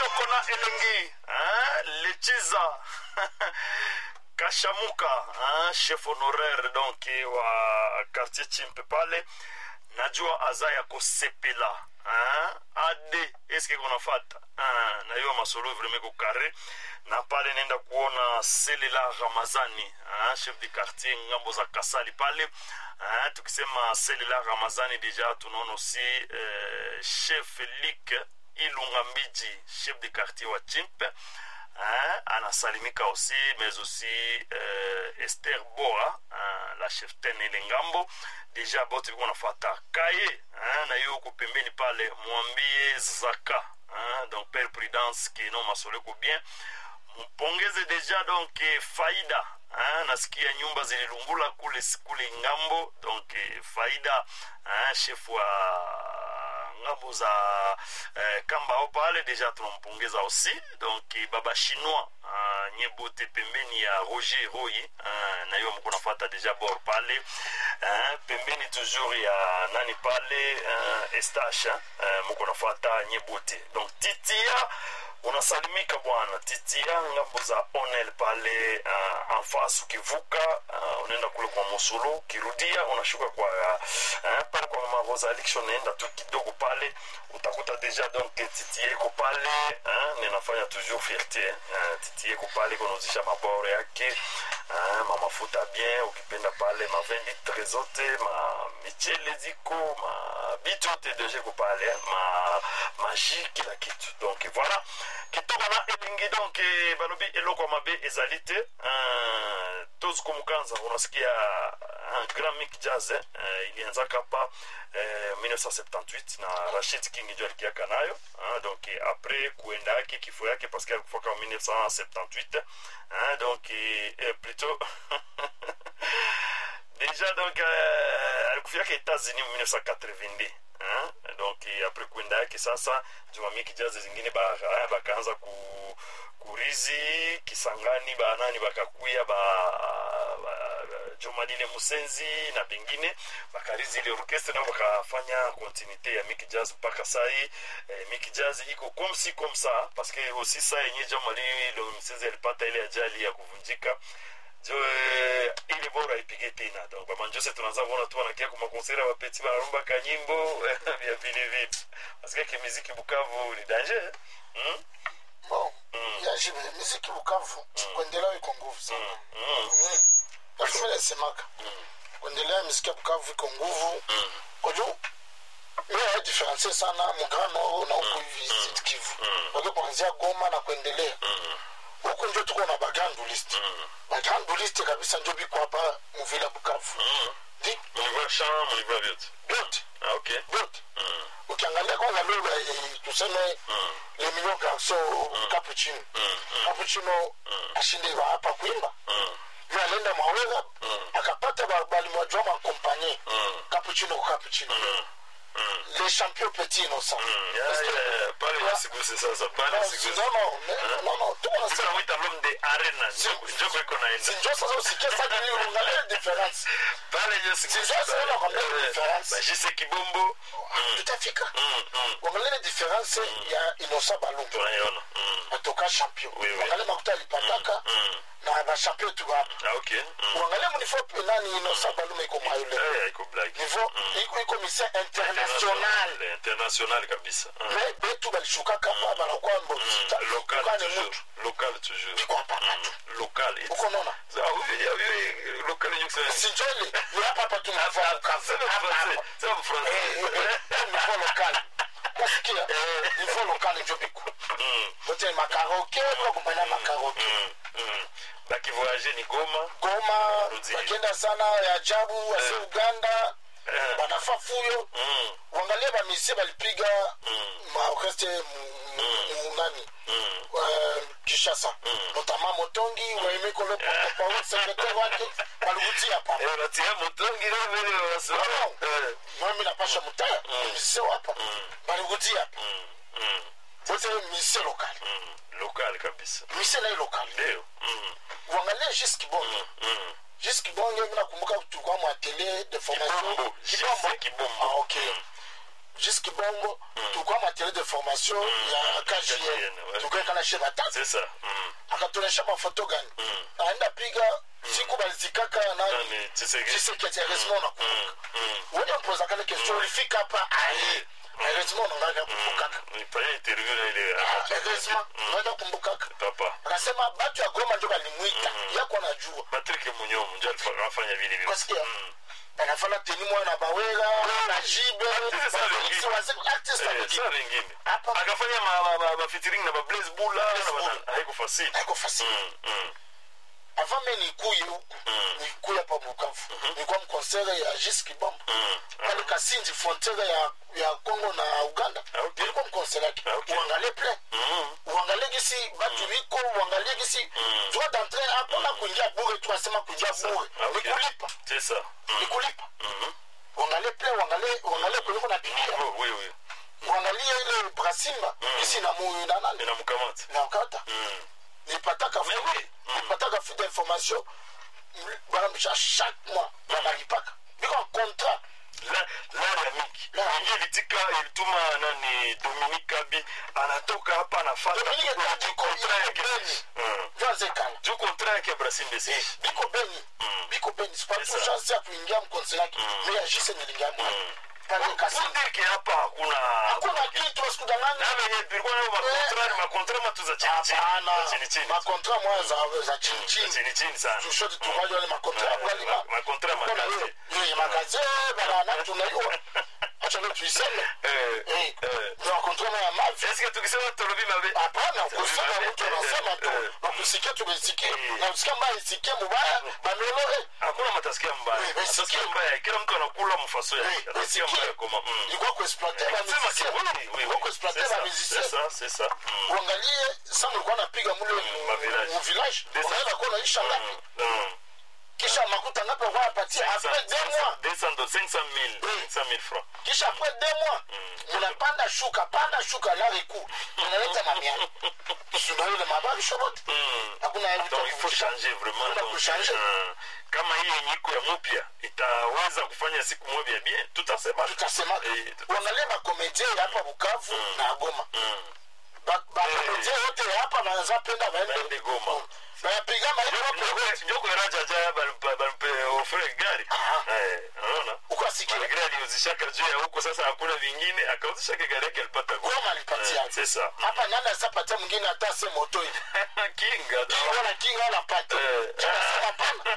kitoko na elengi hein? lechiza kashamuka hein? chef honoraire donc wa quartier chimpe pale najua aza ya kosepela hein? ade eske konafata hein? na hiyo masolo vraimen kokare na pale naenda kuona selela ramazani hein? chef de quartier ngambo za kasali pale hein? tukisema selela ramazani deja tunaona aussi euh, chef lik ilunga mbiji chef de quartier wa chimpe hein, anasalimika aussi mais aussi euh, esther boa hein, la chef tene ile ngambo deja bote viko nafata kaye hein, na hiyo huko pembeni pale mwambie zaka hein, donc père prudence kino masoleko bien mpongeze deja donc eh, faida hein, nasikia nyumba zililungula kule kule ngambo donc eh, faida hein, chef wa ngambo za eh, kambao pale deja tunampongeza aussi donc eh, baba chinois uh, nye bote pembeni ya roger roy uh, na hiyo mko nafata deja bor pale uh, pembeni toujours ya nani pale uh, estache uh, mko nafata nye bote donc titia unasalimika bwana titia ngambo za onel pale uh, anfas ukivuka uh, unaenda kule kwa mosulu ukirudia unashuka kwa uh, pale kwa mama rosalix unaenda tu kidogo pale utakuta deja donc titie iko pale uh, ninafanya toujours fierté uh, titie iko pale kunauzisha maboro yake uh, mamafuta bien ukipenda pale ma 20 litre zote ma michele ziko ma bitu yote deja iko pale ma maji kila kitu donc voilà kitoko na elingi donc eh, balobi eloko ya mabe ezali te uh, tozi komukanza unasikia un grand mic jazz eh, uh, ilianzaka pa eh, 1978 na rashid king ndio alikiaka nayo uh, donc eh, après kuenda yake kifo yake parce que alikufaka 1978 uh, donc eh, eh, plutôt déjà donc euh, alikufiaka états-unis 1982 hein? donc eh, après kuenda yake sasa jumamiki jazi zingine ba- haya bakaanza ku, kurizi kisangani banani bakakuya ba, ba, jomanine musenzi na bengine bakarizi ile orkestre nao bakafanya continuité ya miki jazz mpaka sai eh, miki jazz iko comme si comme ça parce que aussi saa yenye jamali lo msenzi alipata ile ajali ya kuvunjika jo eh, ile bora ipige tena donc bamanjose tunaanza kuona tu wanakia kwa makonsera wapeti wanarumba kanyimbo vya vile vile parce que kimiziki Bukavu ni danger hmm? bon yajibe miziki bukavu kuendelea iko nguvu sana Mm. lakini nasemaka kuendelea miziki ya bukavu iko nguvu kwa juu mi diferensie sana mugrand nord na huku hivi Sud kivu wake kuanzia goma na kuendelea huku njo tuko na bagranduliste bagranduliste kabisa njo biko hapa muvila bukavu Di- Mlivua chant, mlivua vyote byote ah, okay byote ukiangalia kwanza lugha eh, tuseme le million garso capuchino capuchino ashinde wa hapa kuimba vile alienda maweza akapata ba- balimwajua makompanye capuchino kwa capuchino le champion petit innocent Ya, ya, ya, pale wasiguse sasa pale Non, wasiguse non, non, non, non, tuko na Sasa namwita l'homme de arena njoko iko naenda sinjo sasa usikie sasa ni uangalie difference pale njo siguse Sasa sasa nakwambia Eh, difference. bajise kibombo tutafika Mm, mm. uangalie difference ya innocent balumba tunaiona Mm, atoka champion Oui, oui. uangalie makuta alipataka mm. na bachampion tu hapa ah, okay Mm. uangalie munifo nani innocent balume iko mayule Eh, haiko blague nivo iko iko mission international international international kabisa Mm. me betu balishukaka hapa banakuwa local mbokane toujours mutu local toujours biko hapa batu Mm, local it's- uko nona Ah, oui, ah, oui, local yenye kusema sinjoli ni hapa hapa tu mnafaa Sema kukaza hapa français, hapa sema français. nivo lokal nasikia nivo lokal njo biko Mm, bote makaroke bakumbania makaroke mm, mm. bakivoyage ni goma goma Rudi. bakenda sana ya ajabu wase uganda Eh, banafa fuyo mm, uangalie bamisie balipiga mm, maorkestre nani mm. euh, kishasa notamment motongi waimekolopaul secretaire wake balikutia pa Eh, batia motongi na vile wanasema. Eh, mami napasha mutaya misie wapa balikutia pa mm, mm, bote misie lokali mm. local kabisa misie nai lokali ndio Mm, uangalie jis kibonge mm. jis kibonge mi nakumbuka tulikuwa mwatelier de formation Kibombo, JC Kibombo. ah, okay jusque bongo tulikuwa matériel de formation ya KGN, kgn ouais. tukaekana she batatu c'est ça mm. akatuonyesha mafoto gani aenda piga siku balizikaka nani nani Tshisekedi chiseketi heureusement unakumbuka Mm, mm. wewe mpozaka ile question ulifika hapa aye heureusement unaanza kumbukaka Mm, pale interview na ile Ah, heureusement unaanza kumbukaka papa akasema batu ya goma njo balimwita yako anajua Patrick Munyomo ndio alifanya afanya vile vile Kwasikia? Mm. banafana teni mwana bawera na jibe Artiste sana bafelisi wengine. wazee artiste Eh, wengine saa lingine Hapa- akafanya ma- ma- ma- ma featuring na ba Blaze Bula na Bula. ba- haiko fasili haiko fasili Mm, mm. avant me nikuye huku nikuye hapa bukavu nikuwa mkonsere ya jis kibamba pale kasindi frontiere ya ya congo na uganda Ah, okay. nilikuwa mkonsere yake Ah, okay. uangalie plein Mm. uangalie gisi batu biko uangalie gisi droit d'entrée hapana kuingia bure tu asema kuingia bure Ah, okay. nikulipa c'est ça Mm. nikulipa Mhm. uangalie plein uangalie uangalie kuliko na pigia Oh, oui oui uangalie ile brasimba gisi na mu na nani inamkamata na ukata Mm. nilipataka Mais oui. Mm. nilipataka fide information banamisha chaque mois banalipaka biko en contrat La- lara ya mingi Lara. ingi ilitika ilituma nani Dominique Kabi anatoka hapa anafata Dominique Kabi iko- kontra iko yake Beni. Mm. vyanzekana juu kontra yake ya Brasil Mbesi biko beni biko beni sipatu Sasa. chance ya kuingia mkonsere yake me yajise nilingia mwa pale pour kasindi dire que hapa hakuna hakuna kitu wasikudanganya na venye tulikuwa nayo makontra ni makontra matu za chini chini hapana za chini chini makontra moya za za za chini chini chini chini sana tushoti tukaja wale makontra ya bwali Ma- makontra magaze ni magaze banana tunaiwa acha leo tuiseme eh eh eh ni makontra ya mavi est-ce que tukisema tolobi mabe hapana kusema mtu anasema tu Eh, na kusikia tumesikia Eh. na kusikia mbaya isikie mubaya banelo hakuna matasikia mbaya Eh, matasikia basikia. mbaya kila mtu anakula mfaso yake Eh, atasikia basikia. mbaya koma mm. ilikuwa kuexploiter ba Sema musicien si- oui, oui, oui. ilikuwa kuexploiter C'est ba ça, musicien c'est ça, c'est ça. Mm. uangalie sa mlikuwa napiga mule ma village. mu village Des- unaweza kuwa naisha ngapi Mm. Mm. kisha makuta ngapi walikuwa napatia après deux mois 200 500 000 500 000 francs kisha après deux mois munapanda shuka panda shuka lariku unaleta mamia sunaile mabari shobote Mm. hakuna donc il faut changer vraiment Kuna donc, kuchanger. euh, kama hii yenye iko ya mupya itaweza kufanya siku moja bien tutasema tutasema Eh, tuta- uangalie makomedie ya hapa bukavu na goma Mm. Ba- bakomedie yote ya hapa banaweza penda Baende baende Goma. bayapiga maiko njoko eraja ja bampe ofre gari Aha. Eh, unaona ukasikia malgre aliuzishaka juu ya huko sasa hakuna vingine akauzishaka gari yake alipata Goma. goma alipatia Eh, c'est ça hapa nani asapatia mwingine hata se moto hivi kinga tu. wala kinga wala pata Eh. tunasema pana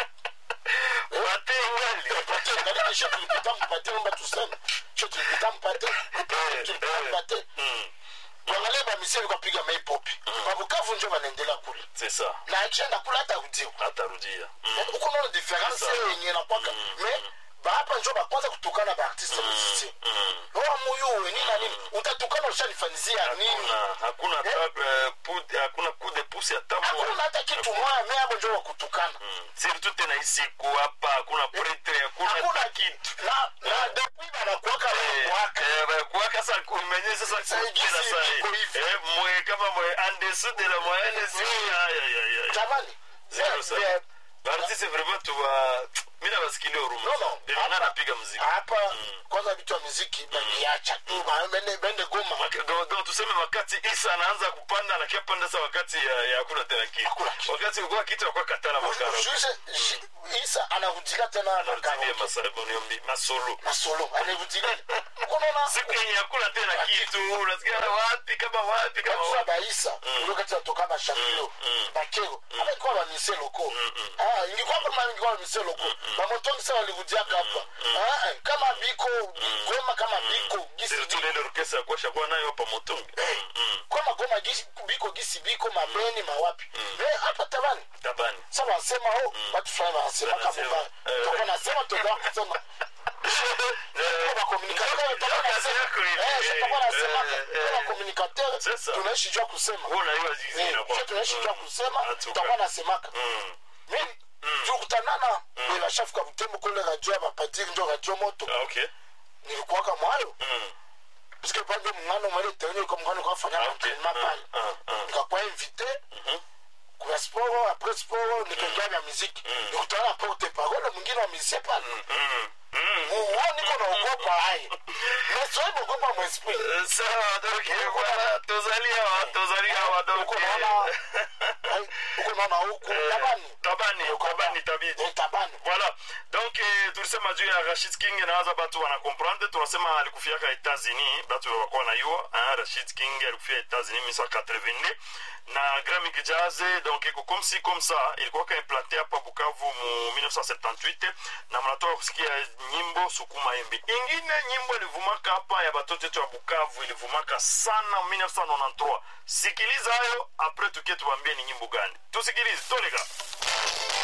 Pate ngali. pate ngali kisha tulipita mpate omba tuseme kisha tulipita mpate tulipita mpate Mm, uangalie bamiseli kwapiga maipopi babukavu njo banaendelea kule c'est ça na akienda kule hata udio atarudia Mm, uko naona difference Sasa. yenye nakwaka me bahapa njo bakwanza kutukana baartiste musicien mm. oa muyuwe nini na nini utatukana ushanifanizia nini hakuna hakuna hata, eh, pu- hakuna coup de pouce hata moja. hakuna hata kitu moya me abo njo wakutukana Mm. surtout tena hii siku hapa hakuna pretre hakuna hakuna hata kitu na na depuis banakuwaka banakuwaka kuwaka sa kumenye sasa Sasa kukila hivi sa iko hivi. eh, mwe kama mwe en dessous de la moyenne si ay ay ay ay jamani Zero me- sa. me- Bartiste vraiment tuwa mimi nawasikilia huruma No, no. sana. Ndio maana Hapa- napiga muziki hapa kwanza vitu ya muziki baniacha tu ba- bende bende goma Maka- do- do- tuseme wakati isa anaanza kupanda anakia panda sa wakati ya ya hakuna tena kitu Hakuna kitu. wakati ulikuwa kitu akuwa katana makara Juise isa anarudilia tena na anarudia karaoke masolo masolo na solo anarudilia unaona siku yenye hakuna tena kitu unasikia wapi kama wapi kama kabisa wapi baisa ulio kati natoka bashambio bakero abaikuwa bamise loko Ah, ingikuwa kama ingikuwa bamise loko bamotongi sa walirudiaka hapa Ah, eh, kama biko goma kama biko gisi surtout biko lele orchestre ya kuosha kwa nayo hapa motongi Mm, mm. kama goma gisi biko gisi biko mabeni mawapi me hapa tabani tabani sa wanasema o watu fulani wanasemaka Wanasema, mubaya eh. toko nasema toka kusema Eh, bakomunikateur ndio kazi yako hivi. toko nasema Eh, eh, bakomunikateur Sasa. tunaishi jua kusema wewe unaiwa zizi Eh, inakuwa. sio tunaishi jua Mm. kusema Atuka. tutakuwa nasemaka Mm. mimi tukutanana bashafuka butembo kule radio ya bapadiri njo radio moto Ah, okay. nilikuwaka mwayo Mm. puisque pande mungano mwele tenyo kwa mungano kwa fanya Ah, na okay. entraînement pale Ah, ah. nikakuwa invité Mhm. kwa sport après sport nikaingia na muziki nikutana na porte parole mwingine wa musicien pale Mm. Mm. muo niko naogopa aye nasoi bogopa mwesprit sawa donc voilà tozali awa tozali awa donc uko naona ai, uko naona huku tabani tabani tabani tabidi Eh, tabani voilà donc eh, tulisema juu ya rashid king nawaza batu wanakomprendre tunasema alikufiaka etats-unis batu wakuwa nayua hein, rashid king alikufia etats-unis 1982 na gramic jazz donc iko comme si comme ça ilikuwaka implante hapa bukavu mu 1978 na mnatoka kusikia nyimbo sukuma embi ingine nyimbo ilivumaka hapa ya batoto yetu ya bukavu ilivumaka sana 1993 sikiliza hayo apres tukie tuwambie ni nyimbo gani tusikilize toleka